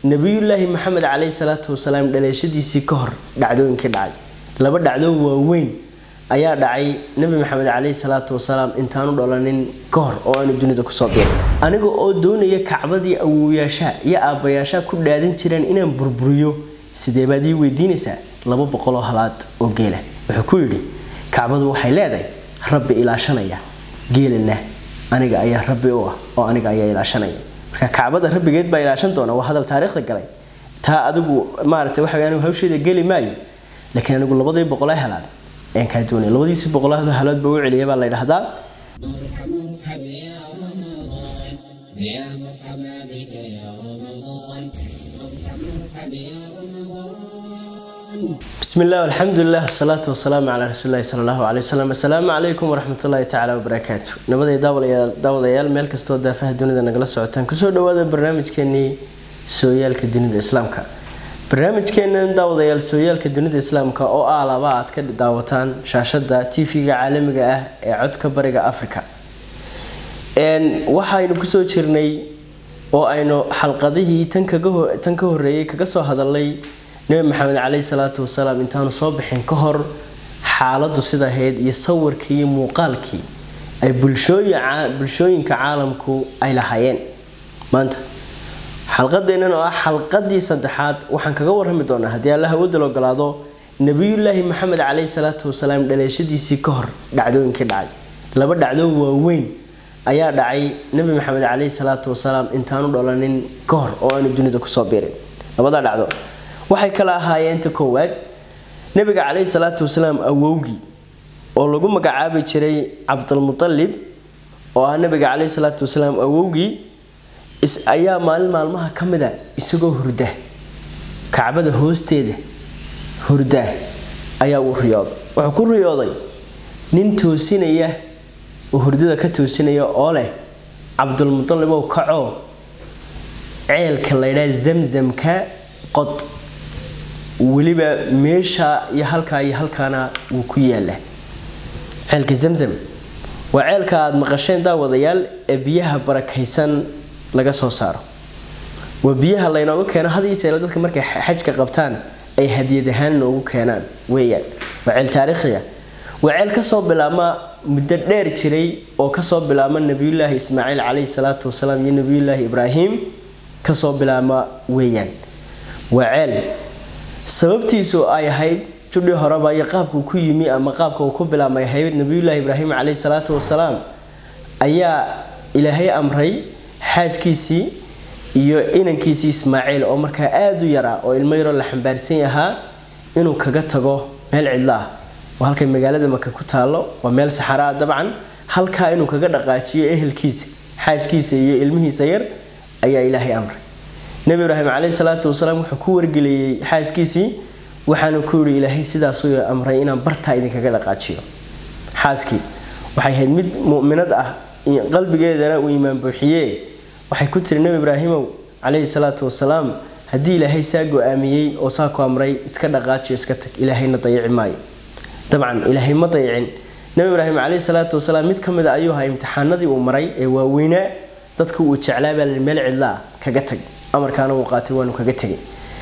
nebiyullaahi maxamed caleyhi salaatu wasalaam dhaleeshadiisii ka hor dhacdooyinkii dhacay laba dhacdo waaweyn ayaa dhacay nebi maxamed caleyhi salaatu wasalaam intaanu dhalanin ka hor oo aanu dunida kusoo biiray aniga oo doonaya kacbadii awowyaashaa iyo aabbayaashaa ku dhaadan jireen inaan burburiyo sidee baad ii weydiinaysaa laba boqoloo halaad oo geela wuxuu ku yidhi kacbadu waxay leedahay rabbi ilaashanaya geelana aniga ayaa rabbi u ah oo aniga ayaa ilaashanaya marka kacbada rabbigeed baa ilaashan doona waa hadal taariikhda galay taa adigu maaragtay waxa anigu hawsheeda geli maayo laakiin anigu labadii boqolaa halaad ayaan kaa doonaya labadiisi boqolaad halaad baa u celiya baa la yidhahdaa يا مرحبا بك يا رمضان مرحبا يا رمضان بسم الله والحمد لله والصلاة والسلام على رسول الله صلى الله عليه وسلم السلام عليكم ورحمة الله تعالى وبركاته نبدأ داود يال ميل كستو دافه دونida nagala socotaan kusoo dhawaada barnaamijkeenii sooyaalka dunida islaamka barnaamijkeenan daawadayaal sooyaalka dunida islaamka oo ah laba aad ka daawataan shaashada tv-ga caalamiga ah ee codka bariga africa waxaynu kusoo jirnay oo aynu xalqadihii tan ka horeeyay kaga soo hadalnay nebi maxamed caleyhi salaatu wasalaam intaanu soo bixin ka hor xaaladu sida ahayd iyo sawirkii iyo muuqaalkii ay bulshooyinka caalamku ay lahaayeen maanta xalqadeennan oo ah xalqadii saddexaad waxaan kaga warrami doonaa haddii alla hawadal ogolaado nebiyullaahi maxamed caleyhi salaatu wasalaam dhaleeshadiisii ka hor dhacdooyinkii dhacay laba dhacdo waaweyn ayaa dhacay nebi maxamed caleyhi salaatu wasalaam intaanu dhalanin ka hor oo aanu dunida kusoo biirin labadaa dhacdo waxay kala ahaayeen ta koowaad nebiga caleyhi salaatu wasalaam awowgii oo lagu magacaabi jiray cabdulmutalib oo ah nebiga caleyhi salaatu wasalaam awowgii ayaa maalin maalmaha ka mid a isagoo hurda kacbada hoosteeda hurda ayaa uu riyooday wuxuu ku riyooday nin toosinaya oo hurdada ka toosinaya oo leh cabdulmutalib ow kacoo ceelka laydhaa zamzamka qod weliba meesha iyo halkaa iyo halkaana wuu ku yaala ceelka zamzam waa ceelka aada maqasheen daawadayaal ee biyaha barakaysan laga soo saaro waa biyaha laynooga keeno had iyo jeer dadka markay xajka qabtaan ay hadiyad ahaan noogu keenaan weeyaan waa ceel taariikhiya waa ceel kasoo bilaabma muddo dheer jiray oo kasoo bilaabma nabiyullaahi ismaaciil caleyhi salaatu wasalaam iyo nabiyullaahi ibraahim kasoo bilaabma weeyaan waa ceel sababtiisu ay ahayd judhii horeba iyo qaabkuu ku yimi ama qaabka uu ku bilaabmay ahayd nabiyullaahi ibraahim caleyhi salaatu wasalaam ayaa ilaahay amray xaaskiisii iyo inankiisii ismaaciil oo markaa aada u yaraa oo ilmo yaroo la xambaarsan yahaa inuu kaga tago meel cidlo ah oo halkay magaalada maka ku taalo waa meel saxaraa dabcan halkaa inuu kaga dhaqaajiyo ehelkiisa xaaskiisa iyo ilmihiisa yar ayaa ilaahay amray nebi ibraahim caleyhi salaatu wasalaam wuxuu ku wargeliyey xaaskiisii waxaanu ku yihi ilaahay sidaasuu amray inaan bartaa idinkaga dhaqaajiyo xaaskii waxay ahayd mid muminad ah qalbigeedana uu imaan buuxiye waxay ku tiri nebi ibraahimow caleyhi salaatu wasalaam haddii ilaahay saa go-aamiyey oo saa ku amray iska dhaqaajiyo iska tag ilaahayna dayici maayo dabcan ilaahay ma dayicin nebi ibraahim caleyhi salaatu wasalaam mid ka mid a ayuu ahaa imtixaanadii uu maray ee waaweynaa dadka uu jeclaa baa meel cidlaa kaga tag amarkaana uu qaatay waanu kaga tegay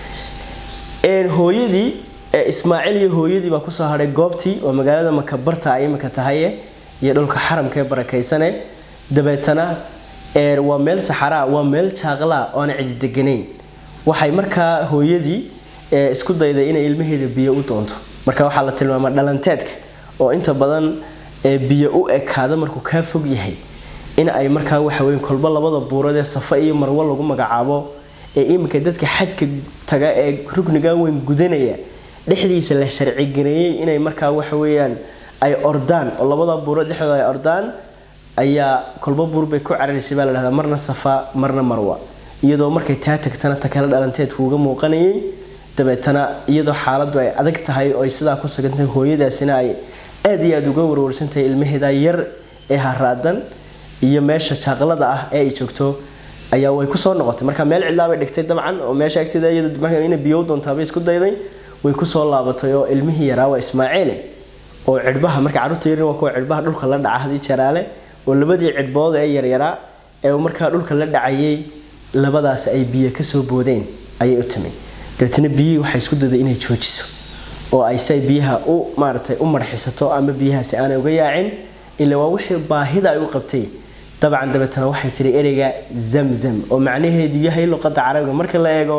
hooyadii ismaaciil iyo hooyadii baa kusoo hadhay goobtii oo magaalada maka barta ay imika tahaye iyo dhulka xaramka ee barakaysane dabeetana waa meel saxaraa waa meel jaaqlaa oo aan cidi deganayn waxay markaa hooyadii isku dayday inay ilmaheeda biyo u doonto marka waxaa la tilmaamaa dhalanteedka oo inta badan biyo u ekaada markuu kaa fog yahay in ay markaa waxaweyn kolba labada buurad ee safa iyo marwo lagu magacaabo ee iminka dadka xajka taga ee rugniga weyn gudanaya dhexdiisa la sharcigareeyey inay markaa waxaweyaan ay ordaan oo labada buurad dhexdooda ay ordaan ayaa kolba buur bay ku cararaysay baa la dhahdaa marna safa marna marwa iyadoo markay taa tagtana ta kale dhalanteedku uga muuqanayay dabeetana iyadoo xaaladu ay adag tahay oo ay sidaa ku sugantahay hooyadaasina ay aada iyo aada uga warwarsantahay ilmaheeda yar ee haraadan iyo meesha jaaqlada ah ee ay joogto ayaa way kusoo noqotay marka meel cidlaabay dhigtay dabcan oo meesha agteeda iyada ina biyo doontaabay isku dayday way kusoo laabatay oo ilmihii yaraa waa ismaaciile oo cidhbaha marka carruurta yarin waa kuwa cidhbaha dhulka la dhaca hadii jaraale oo labadii cidhbood ee yaryaraa ee markaa dhulka la dhacayay labadaas ay biyo kasoo boodeen ayay u timi dabeetana biyihii waxay isku daday inay joojiso oo ay say biyaha u maaratay u marxisato ama biyahaasi aanay uga yaacin ila waa wixii baahida ay u qabtay dabcan dabeetana waxay tiri ereyga zamzam oo macnaheedu yahay luqada carabiga marka la eego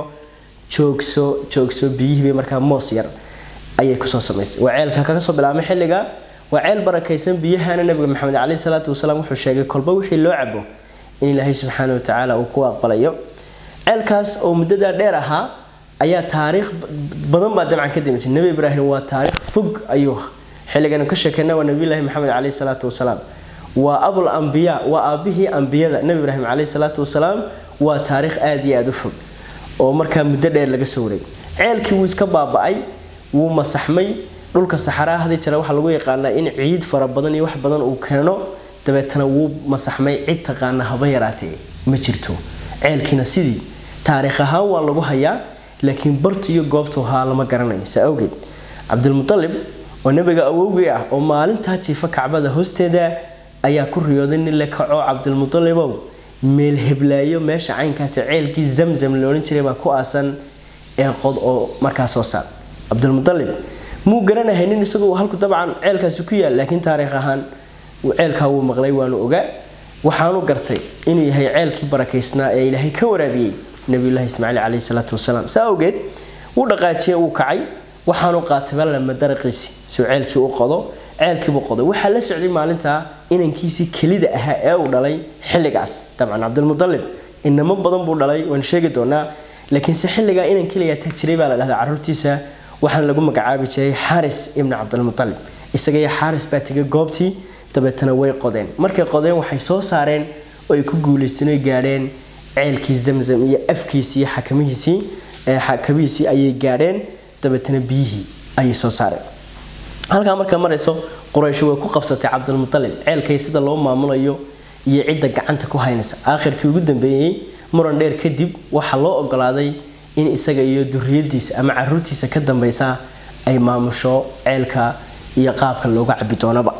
joogso joogso biyihii bay markaa moos yar ayay kusoo samaysay waa ceelka kaga soo bilaabmay xilliga waa ceel barakaysan biyahana nabiga maxamed caleyhi salaatu wasalaam wuxuu sheegay kolba wixii loo cabo in ilaahay subxaana watacaala uu ku aqbalayo ceelkaas oo muddadaa dheer ahaa ayaa taariikh badan baa dabcan ka dambeysay nebi ibraahim waa taariikh fog ayuu xilliganu ka sheekeyna waa nabiyullaahi maxamed caleyhi salaatu wasalaam waa abul ambiya waa aabihii ambiyada nebi ibraahim caleyhi salaatu wasalaam waa taariikh aada iyo aada u fog oo markaa muddo dheer laga soo wareegay ceelkii wuu iska baaba-ay wuu masaxmay dhulka saxaraa hadii jira waxaa lagu yaqaanaa in ciid fara badan iyo wax badan uu keeno dabeetana wuu masaxmay cid taqaana haba yaraatee ma jirto ceelkiina sidii taariikh ahaan waa lagu hayaa laakiin bartu iyo goobtu ahaa lama garanayo saa awgeed cabdilmutalib oo nebiga awowgii ah oo maalintaa jiifa kacbada hoosteeda ayaa ku riyooday nin le kaco cabdilmutalibow meel heblaayo meesha caynkaasi ceelkii zamzam loodhan jiray baa ku aasan ee qod oo markaa soo saar cabdilmutalib muu garanahay nin isagu halku dabcan ceelkaasi ku yaal laakiin taariikh ahaan ceelkaa wuu maqlay waanu ogaa waxaanu gartay inuu yahay ceelkii barakaysnaa ee ilaahay ka waraabiyey nabiyullaahi ismaaciil caleyhi salaatu wasalaam saa awgeed wuu dhaqaajiyey wuu kacay waxaanu qaatay balama daraqiisi suu ceelkii u qodo ceelkiibuu qoday waxaa la socday maalintaa inankiisii kelida ahaa ee uu dhalay xilligaas dabcan cabdilmutalib inamo badan buu dhalay waan sheegi doonaa laakiinse xilligaa inan keliya ta jiray baa la dhahdaa caruurtiisa waxaana lagu magacaabi jiray xaaris ibni cabdilmutalib isaga iyo xaaris baa tegay goobtii dabeetana way qodeen markay qodeen waxay soo saareen oo ay ku guulaysteen oy gaadheen ceelkii zamzam iyo afkiisii iyo xakamihiisii xakamihiisii ayay gaadheen dabeetana biyihii ayay soo saareen halkaa markaa marayso quraysh way ku qabsatay cabdilmutalib ceelkay sida loo maamulayo iyo cidda gacanta ku haynaysa aakhirkii ugu dambeeyey muran dheer kadib waxaa loo ogolaaday in isaga iyo duriyadiisa ama caruurtiisa ka dambeysa ay maamusho ceelka iyo qaabka looga cabi doonaba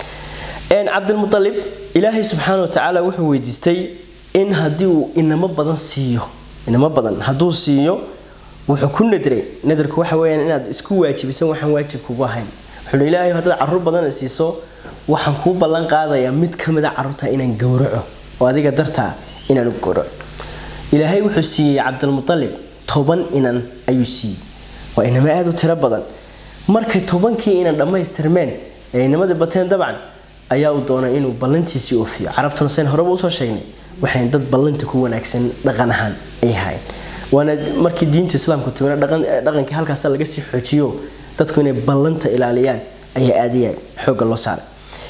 cabdilmualib ilaahay subxaana watacaala wuxuu weydiistay in haddii uu inamo badan siiyo inamo badan hadduu siiyo wuxuu ku nadray nadarku waxa weyaan inaad isku waajibisan waxaan waajib kugu ahayn wuxuu ilaahay haddaad caruur badan siiso waxaan kuu ballan qaadayaa mid ka mida caruurta inaan gowraco oo adiga dartaa inaan u gowraco ilaahay wuxuu siiyey cabdilmualib toban inan ayuu siiyey waa inamo aada u tiro badan markay tobankii inan dhammaystirmeen ee inamadii bateen dabcan ayaa uu doonay inuu ballantiisii oofiyo carabtuna sayn horeba usoo sheegnay waxay dad ballanta ku wanaagsan dhaqan ahaan ay ahayn waana markii diinta islaamku timina dhaqankii halkaas laga sii xoojiyo dadku inay ballanta ilaaliyaan ayaa aadayaa xoogga loo saaray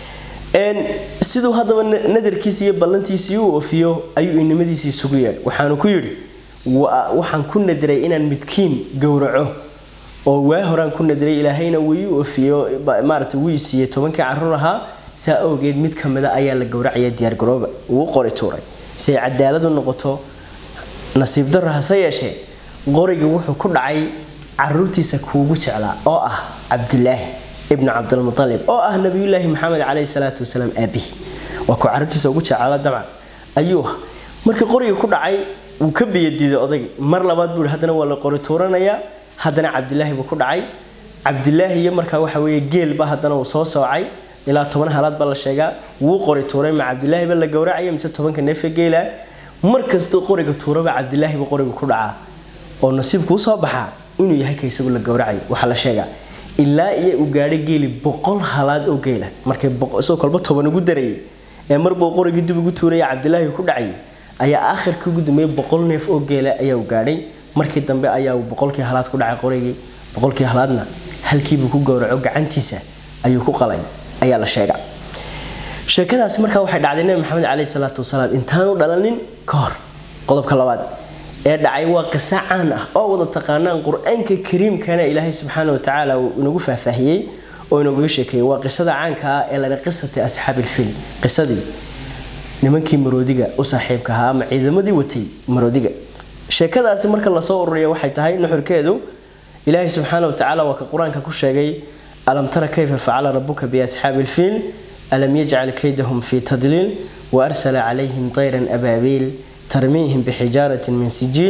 siduu haddaba nadarkiisi iyo ballantiisii u oofiyo ayuu inimadiisii isugu yeedhay waxaanu ku yidhi waxaan ku nadiray inaan midkiin gowraco oo waa horaan ku nadiray ilaahayna wii oofiyo maarata wii siiyey tobankii caruur ahaa saa awgeed mid ka mida ayaa la gowracaya diyaargarooba uu qori tuuray si ay cadaalad u noqoto nasiib darro hase yeeshee qorigii wuxuu ku dhacay caruurtiisa kuugu jeclaa oo ah cabdulaahi ibnu cabdilmualib oo ah nabiyulaahi maxamed caleyhi salaatu wasalaam aabihi waa ku caruurtiisa ugu jeclaala dabcan ayuu ah markii qorigii ku dhacay wuu ka biyadiiday odagii mar labaad buu haddana waa la qori tuuranayaa haddana cabdilaahi buu ku dhacay cabdilaahi iyo markaa waxa weeye geelba haddana uu soo soocay ilaa toban halaad baa la sheegaa wuu qori tuuray ma cabdilaahi ba la gowracaya mise tobanka neefe geela mar kastoo qoriga tuuraba cabdilaahi ba qoriga ku dhacaa oo nasiibkuu soo baxaa inuu yahay ka isagu la gowracayo waxaa la sheegaa ilaa iyo uu gaadhay geeli boqol halaad oo geela markay isagoo kolba toban ugu darayay ee marbuu qorigii dib ugu tuuraya cabdilaahi ku dhacayay ayaa aakhirkii ugu dambeeyey boqol neef oo geela ayaa u gaadhay markii dambe ayaa uu boqolkii halaad ku dhacay qorigii boqolkii halaadna halkiibuu ku gowraco gacantiisa ayuu ku qalay ayaa la sheega sheekadaasi markaa waxay dhacday nabi maxamed caleyhi salaatu wasalaam intaanu dhalanin ka hor qodobka labaad ee dhacay waa qiso caan ah oo wada taqaanaan qur-aanka kariimkana ilaahay subxaana watacaala uu inagu faahfaahiyey oo inaguga sheekeeyey waa qisada caanka ah ee ladha qisati asxaabilfil qisadii nimankii maroodiga u saaxiibka ahaa ama ciidamadii watay maroodiga sheekadaasi marka lasoo ururiya waxay tahay nuxurkeedu ilaahay subxaana watacaala waa ka qur-aanka ku sheegay alam tara kayfa facala rabuka biasxaabi ilfiil alam yajcal kaydahum fii tadliil waarsala calayhim tayran abaabiil tarmiihim bixijaaratin min sijiil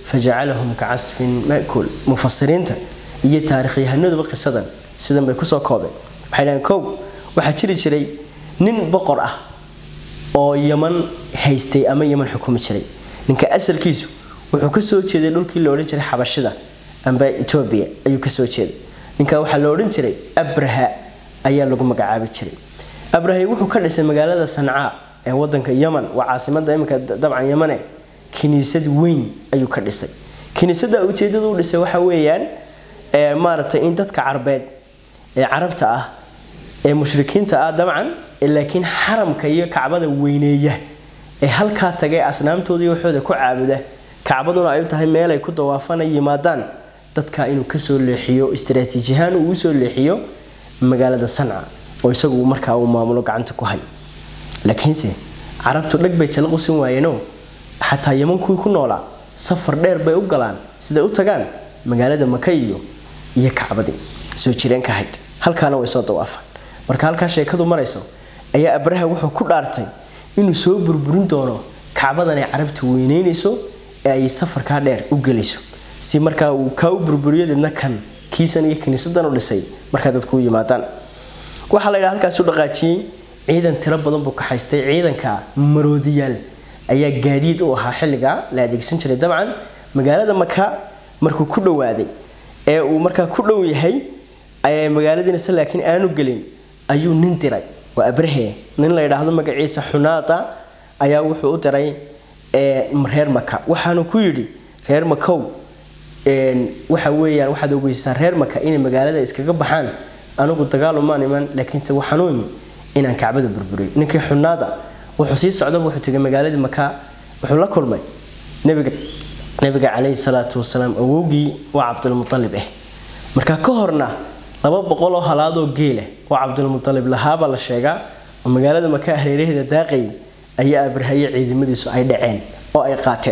fajacalahum ka casfin makuul mufasiriinta iyo taarikhyahanuduba qisadan sidan bay kusoo koobeen waxay dhahaan kow waxaa jiri jiray nin boqor ah oo yaman haystay ama yaman xukumi jiray ninka asalkiisu wuxuu kasoo jeeday dhulkii la odhan jiray xabashida amba etoobiya ayuu kasoo jeeday ninka waxaa la odhan jiray abraha ayaa lagu magacaabi jiray abrahay wuxuu ka dhisay magaalada sancaa ee wadanka yaman waa caasimada iminka dabcan yamane kiniisad weyn ayuu ka dhisay kiniisada ujeedada u dhisay waxa weeyaan maaragtay in dadka carbeed ee carabta ah ee mushrikiinta ah dabcan laakiin xaramka iyo kacbada weyneeya ee halkaa tagay asnaamtooda iyo waxooda ku caabuda kacbaduna ay u tahay meel ay ku dawaafana yimaadaan dadka inuu kasoo leexiyo istaraatiijiyahaan uu usoo leexiyo magaalada sanca oo isagu markaa uu maamulo gacanta ku hay laakiinse carabtu dheg bay jala qusin waayeenoo xataa yaman kuwii ku noolaa safar dheer bay u galaan siday u tagaan magaalada maka iyo iyo kacbadii soo jireenka ahayd halkaana way soo dawaafaan marka halkaa sheekadu marayso ayaa abraha wuxuu ku dhaartay inuu soo burburin doono kacbadan ay carabtu weyneynayso ee ay safarkaa dheer u gelayso si markaa uu kaa u burburiyo deedna kan kiisan iyo kiniisadan u dhisay markaa dadku u yimaadaan waxaa la yidhaha halkaas u dhaqaajiyey ciidan tiro badan buu ka haystay ciidanka maroodiyaal ayaa gaadiid u ahaa xilligaa la adeegsan jiray dabcan magaalada maka markuu ku dhowaaday ee uu markaa ku dhow yahay magaaladiinase laakiin aanu gelin ayuu nin diray waa abrahe nin la yidhaahdo magaciisa xunaata ayaa wuxuu u diray reer maka waxaanu ku yidhi reer makow waxa weeyaan waxaad ogeysaa reer maka inay magaalada iskaga baxaan anigu dagaalumaan iman laakiinse waxanuuni inaan kacbada burburiyo ninkii xunaada wuxuu sii socdaba wuxuu tegay magaaladii maka wuxuu la kulmay nabiga nabiga calayhi salaatu wasalaam awowgii waa cabdulmualib ah marka ka horna laba boqol oo halaadoo geela oo cabdulmualib lahaabaa la sheegaa oo magaalada maka hareeraheeda daaqay ayaa abrahaye ciidamadiisu ay dhaceen oo ay qaateen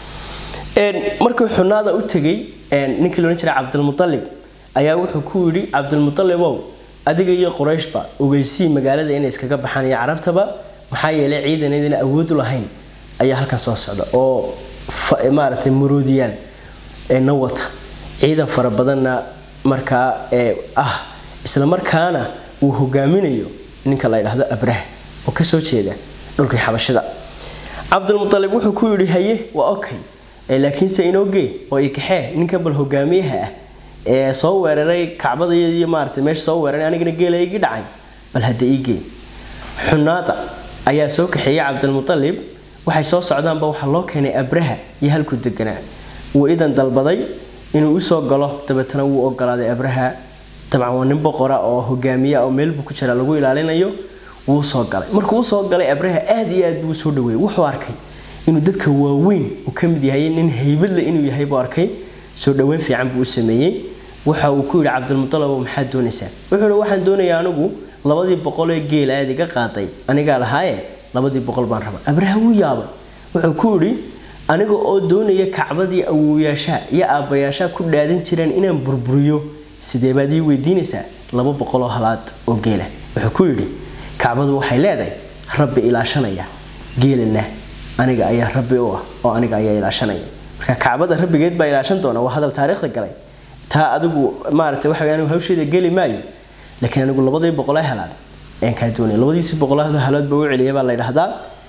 markii xunaada u tegay ninkii loodhan jiray cabdulmualib ayaa wuxuu ku yidhi cabdulmualibow adiga iyo qurayshba ogeysii magaalada inay iskaga baxaan iyo carabtaba maxaa yeelay ciidaneedina awood u lahayn ayaa halkan soo socda oo maaragtay maroodiyaal na wata ciidan fara badanna markaa ah isla markaana uu hogaaminayo ninka la ydhaahdo abrah oo kasoo jeeda dhulkii xabashida cabdulmualib wuxuu ku yidhi haye waa okay laakiinse inogee oo ikaxee ninkan bal hogaamiyaha ah ee soo weeraray kacbada iyo maarata meesha soo weeraray anigana geela igii dhacay bal hadda iigee xunaada ayaa soo kaxeeyey cabdilmualib waxay soo socdaanba waxaa loo keenay abraha iyo halkuu deganaa wuu idan dalbaday inuu usoo galo dabeetana wuu ogolaaday abraha dabcan waa nin boqora oo hogaamiya oo meelbuu ku jira lagu ilaalinayo wuu soo galay markuu usoo galay abraha aad iyo aad buu usoo dhaweeyey wuxuu arkay inuu dadka waaweyn uu ka mid yahay nin haybadle inuu yahay buu arkay soo dhaweyn fiican buu u sameeyey waxa uu ku yidhi cabdilmualib maxaad doonaysaa wuxuu hi waxaan doonayaa anigu labadii boqol ee geel aad iga qaaday anigaa lahaaye labadii boqol baan rabaa abraha wuu yaabay wuxuu ku yidhi aniga oo doonaya kacbadii awowyaashaa iyo aabbayaashaa ku dhaadan jireen inaan burburiyo sidee baad ii weydiinaysaa laba boqoloo halaad oo geela wuxuu ku yidhi kacbadu waxay leedahay rabbi ilaashanaya geelana aniga ayaa rabbi u ah oo aniga ayaa ilaashanaya marka kacbada rabbigeed baa ilaashan doona waa hadal taariikhda galay taa adigu maarata waxa anigu hawsheeda geli maayo laakiin anigu labadii boqol halaad ayaan kaa doonaya labadiisii boqolada halaad baa u celiyay baa la yidhaahdaa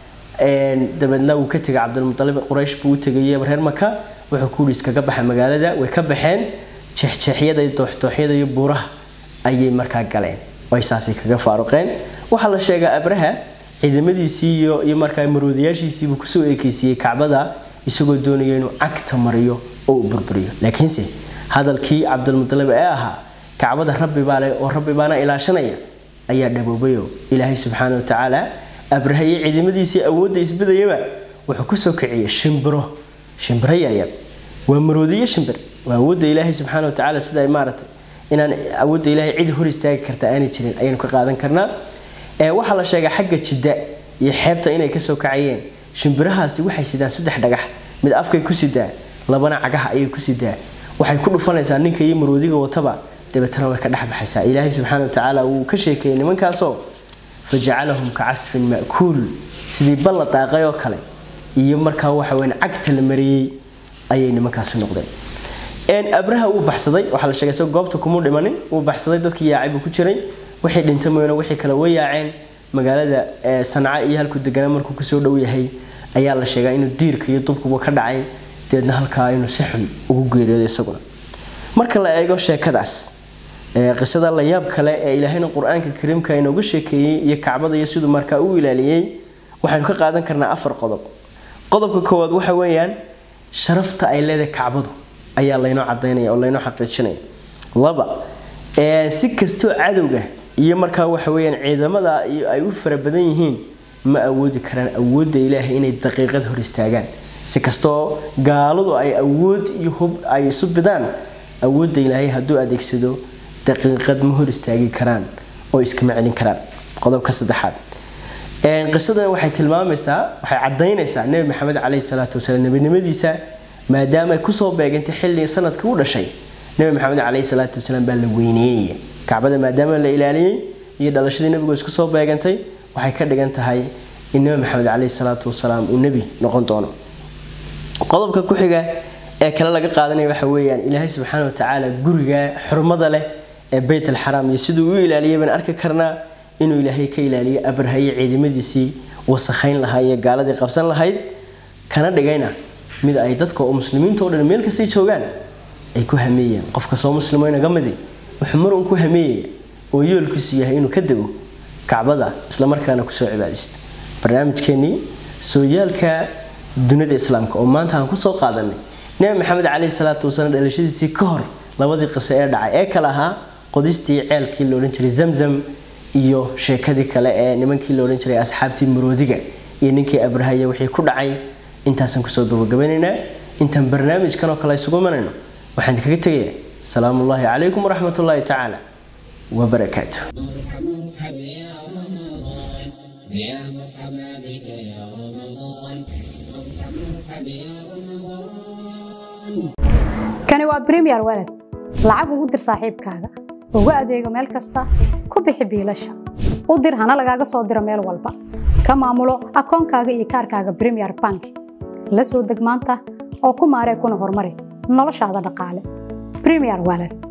dabeedna wuu ka tegay cabdilmualib quraysh buu u tegay reer maka wuxuu ku yidhi iskaga baxa magaalada way ka baxeen jeexjeexyada iyo dooxdooxyada iyo buuraha ayay markaa galeen ay saasay kaga faaruqeen waxaa la sheegaa abraha ciidamadiisii iyo iyo markaa maroodiyaashiisiibuu kusoo eekeysiiyey kacbada isagoo doonaya inuu cagta mariyo oo uu burburiyo laakiinse hadalkii cabdilmualib ee ahaa kacbada rabbi baa leh oo rabbi baana ilaashanaya ayaa dhaboobayo ilaahay subxaana watacaala abraha iyo ciidamadiisii awoodda isbadayaba wuxuu kusoo kiciyey shimbiro shimbiro yaryar waa maroodiyo shimbir waa awoodda ilaahay subxaana watacaala sida ay maaragtay inaan awoodda ilaahay cid hor istaagi karta aanay jirin ayaynu ka qaadan karnaa waxaa la sheegaa xagga jidda iyo xeebta inay kasoo kacayeen shimbirahaasi waxay sidaan saddex dhagax mid afkay ku sidaa labana cagaha ayay ku sidaa waxay ku dhufanaysaa ninka iyo maroodiga wataba dabeetana way ka dhexbaxaysaa ilaahay subxaana watacaala wuu ka sheekeeyey nimankaasoo fajacalahum ka casfin ma'kuul sidii balla daaqay oo kale iyo markaa waxa weyn cagta la mariyey ayay nimankaasi noqdeen abraha wuu baxsaday waxaa la sheegay isagoo goobta kumuu dhimanin wuu baxsaday dadkii yaacay buu ku jiray wixii dhintay mooyane wixii kale way yaaceen magaalada sanca iyo halkuu deganaa markuu kusoo dhow yahay ayaa la sheegaa inuu diirka iyo dubkuba ka dhacay deedna halkaa inuu si xun ugu geeriyoodo isaguna marka la eego sheekadaas qisada la yaab kale ee ilaahayna qur-aanka kariimka inooga sheekeeyey iyo kacbada iyo siduu markaa u ilaaliyey waxaynu ka qaadan karnaa afar qodob qodobka koowaad waxa weeyaan sharafta ay leedahay kacbadu ayaa laynoo cadaynaya oo laynoo xaqiijinaya laba si kastoo cadowga iyo markaa waxa weyaan ciidamada ay u fara badan yihiin ma awoodi karaan awoodda ilaahay inay daqiiqad hor istaagaan si kastoo gaaladu ay awood iyo hub ay isu bidaan awoodda ilaahay hadduu adeegsado daqiiqad ma hor istaagi karaan oo iskama celin karaan qodobka saddexaad qisadan waxay tilmaamaysaa waxay cadaynaysaa nebi maxamed caleyhi salaatu wasalaam nebinimadiisa maadaama ay kusoo beegantay xilli sanadkii u dhashay nebi maxamed caleyhi salaatu wasalaam baa la weyneynaya kacbada maadaama la ilaaliyey iyo dhalashadii nebigu isku soo beegantay waxay ka dhigan tahay in nebi maxamed caleyhi salaatu wasalaam uu nebi noqon doono qodobka ku xiga ee kale laga qaadanaya waxa weeyaan ilaahay subxaana watacaala guriga xurmada leh ee beyt alxaraam iyo siduu u ilaaliyay baan arki karnaa inuu ilaahay ka ilaaliyo abrahaye ciidamadiisii wasakhayn lahaa iyo gaaladii qabsan lahayd kana dhigayna mid ay dadka oo muslimiinta o dhan meel kastay joogaan ay ku hameeyeen qof kastoo muslimo inaga midi wuxuu mar uun ku hameeyaya oo yoolkiisu yahay inuu ka dego kacbada islamarkaana kusoo cibaadaysta barnaamijkeenii sooyaalka dunida islaamka oo maanta aan kusoo qaadanay nebi maxamed caleyhi salaatu wasalaam dhalashadiisii ka hor labadii qiso ee dhacay ee kale ahaa qodistii ceelkii la odhan jiray zamzam iyo sheekadii kale ee nimankii la odhan jiray asxaabtii maroodiga iyo ninkii abrahaya wixii ku dhacay intaasaan kusoo gabagabanaynaa intaan barnaamijkan oo kale isugu imanayno waxaan kaga tegayaa salaamu ullaahi calaykum waraxmat ullaahi tacaala wabarakaatu يا مرحبا بك يا رمضان مرحبا مرحبا يا رمضان kani waa bremiyer walad lacag ugu dir saaxiibkaaga ugu adeego meel kasta ku bixi biilasha u dir hana lagaaga soo diro meel walba ka maamulo akoonkaaga iyo kaarkaaga bremiyer bank la soo deg maanta oo ku maaree kuna horumari noloshaada dhaqaale bremiyer walad